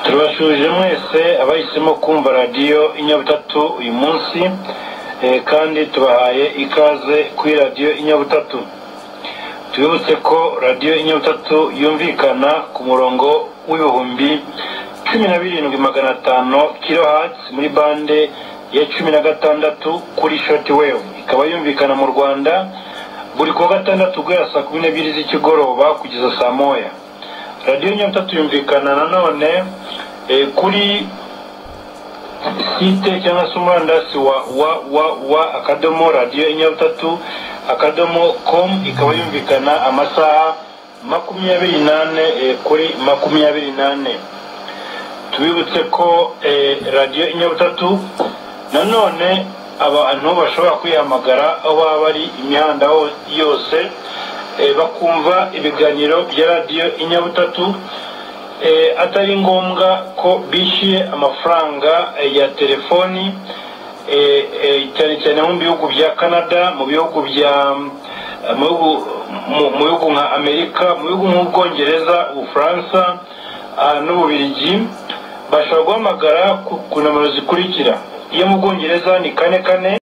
tubashyuje mwese abahisemo kumva radiyo inyabutatu uyu munsi eh, kandi tubahaye ikaze kuri radiyo inyabutatu tubibutse ko radiyo inyabutatu yumvikana ku murongo w'ibihumbi cumi na birindwi magana atanu kilohatsi muri bande ya cumi na gatandatu kuri shoti wevu ikaba yumvikana mu rwanda buri kuwa gatandatu guhera saa kumi n'ebyiri z'ikigoroba kugeza saa moya radiyo nyabutatu yumvikana nanone eh, kuri site cyangwa se umurandasi wa wa wa wa akadomo radiyo nyabutatu akadomo com ikaba yumvikana amasaha makumyabiri nane eh, kuri makumyabiri nane tubibutse ko eh, radiyo nyabutatu nanone abantu bashobora kuyihamagara aho baba bari imihanda ho yose eh, bakumva ibiganiro bya radiyo inyabutatu eh, atari ngombwa ko bishyuye amafaranga eh, ya telefoni eh, eh, cyane cyane nko mu bihugu bya canada mu bihugu bya mu bihugu- mu- mu bihugu nka amerika mu bihugu nk'ubwongereza ubufaransa ah, n'ububirigi bashobora guhamagara ku ku nomero zikurikira iyo mu bwongereza ni kane kane